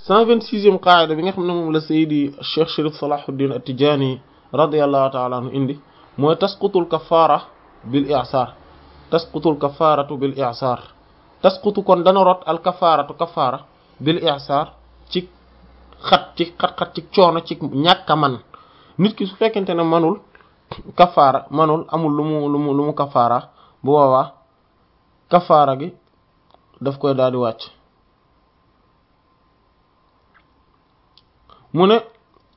cent vingt-sixième qaida bi nga xam ne moom la saydi cheikh sharif salahuddin at-tijani radiyallahu ta'ala anhu indi mooy tasqutul kafaara bil i'sar tasqutul kafaaratu bil i'sar tasqutu kon dana rot al kafaaratu kafaara bil i'sar ci xat ci xat-xat ci coono ci ñàkk a man nit ki su fekkente ne manul kafaara manul amul lu mu lu mu lu mu kafaara bu boobaa kafaara gi daf koy daal di wàcc mu ne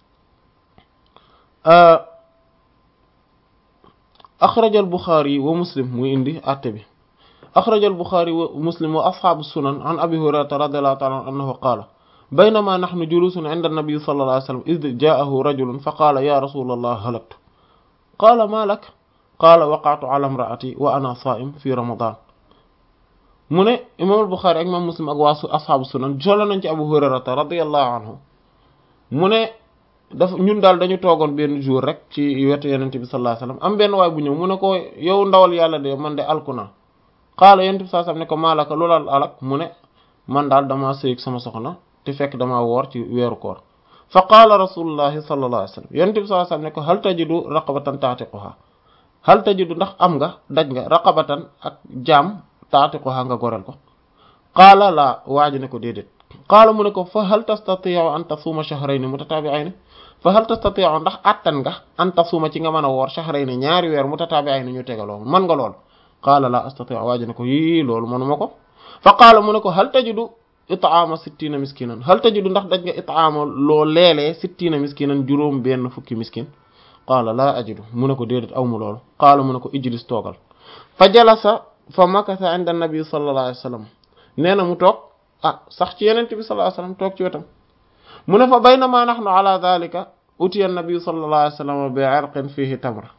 axrajal buxaari wa muslim muy indi àtte bi axrajal buxaari wa muslim wa asxaabu sunan an abi hurayrata radiallahu taala an annahu qaala baynama naxnu julusun inda annabi sallallahu alayhi wa sallam id jaahu rajulun fa qaala ya rasula allah halaktu qaala ma lak qaala waqaatu ala imraati wa ana saa'im fi ramadan mu ne imaam al-Buxaari ak imaam Muslim ak waa asxaabu sunan solo nañ ci Abu Hurayrata radiyallahu anhu mu ne dafa ñun daal dañu toogoon benn jour rek ci wetu Yonent bi sallallahu alayhi wasallam am benn waay bu ñëw mu ne ko yow ndawal yàlla de man de alku naa qaala Yonent bi sallallahu alayhi wasallam ne ko maalaka loolal alak mu ne man daal damaa sëy ak sama soxna te fekk damaa woor ci weeru koor fa qaala rasulullahi sallallahu alayhi wasallam Yonent bi sallallahu alayhi wasallam ne ko hal tajidu raqabatan ta'tiquha hal tajidu ndax am nga daj nga raqabatan ak jaam taatiquha nga goreel ko qaala laa waa ji ne ko déedéet qaala mu ne ko fa hal tastati'u an tasuma shahrayni mutatabi'ayni fa hal tastati'u ndax attan nga an tasuma ci nga mën a woor shahrayni ñaari weer mutatabi'ayni ñu tegaloo man nga lool qaala laa astati'u waa ji ne ko yii loolu manuma ko fa qaala mu ne ko hal tajidu it'aama sittina miskinan hal tajidu ndax daj nga it'aama loo leelee sittina miskinan juróom benn fukki miskin qaala laa ajidu mu ne ko déedéet aw mu loolu qaala mu ne ko ijlis toogal fa jalasa fa makasa inda nabi sallallahu alayhi wa sallam nee na mu toog ah sax ci yenente bi sallallahu alayhi wa sallam toog ci wetam mu ne fa baynama nahnu ala dhalika utiya nabi sallallahu alayhi wa sallam bi irqin fihi tamr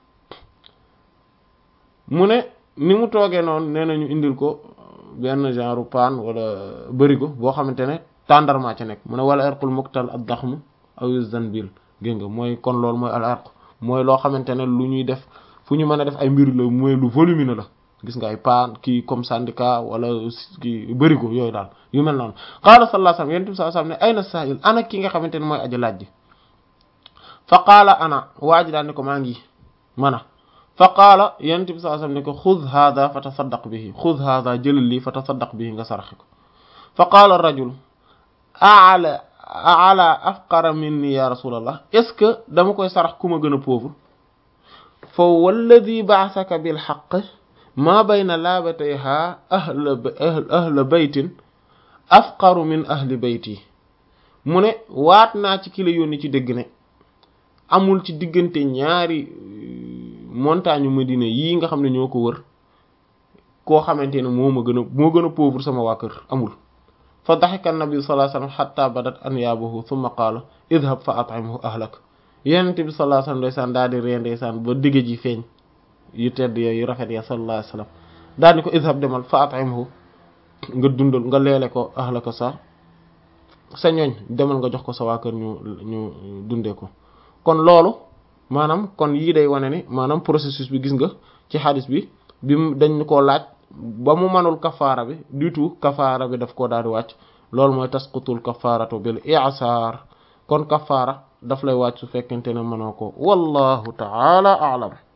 mu ne ni mu toogee noonu nee na ñu indil ko benn genre paan wala bërigo boo xamante ne tàndarma ca nekk mu ne wala irqul muktal ad daxmu aw zanbil gén nga mooy kon loolu mooy al irq mooy loo xamante ne lu ñuy def fu ñu mën a def ay mbir la mooy lu volumineux la gis nga ay paan kii comme syndicat wala kii bërigo yooyu daal yu mel noonu qaala sallallahu alayhi wasallam yonent bi sallallahu alayhi wasallam ne ayna sa'il ana ki nga xamante ne mooy aji laaj ji fa qaala ana waa ji daal ne ko maa ngi mana fa qaala yonent bi sallallahu alayhi wasallam ne ko xud hadha fa tasaddaq bihi xud hadha jëlal lii fa tasaddaq bihi nga saraxe ko fa qaala rajul ala ala afqara minni ya rasulallah est ce que dama koy sarax ku ma gën a pauvre fa walladhi ba'athaka bil haqq ma bayna laabatayha ahla ahla baytin afqaru min ahli bayti mu ne waat naa ci ki la yónni ci dëgg ne amul ci diggante ñaari montagne Medina yii nga xam ne ñoo ko wër koo xamante ne moo ma gën a moo gën a pauvre sama waa kër amul fa daxika nabi sallallahu alayhi wasallam hatta badat anyaabuhu thumma qaala idhab fa at'imhu ahlak yonent bi sallallahu alayhi wasallam ndeysaan daal di ree ndeysaan ba digg ji feeñ yu tedd yooyu yu rafet ya sallallahu alayhi wasallam daal ni ko idhab demal fa at'imhu nga dundal nga leele ko ahlaka sa sa ñooñ demal nga jox ko sa waa kër ñu ñu dundee ko kon loolu maanaam kon yii day wane ni maanaam processus bi gis nga ci xadis bi bi dañ koo laaj ba mu manul kafaara bi du tout kafaara bi daf koo daal di wàcc loolu mooy tasqutul kafaaratu bil i'sar kon kafaara daf lay wàcc su fekkente ne mënoo ko wallahu ta'ala a'lam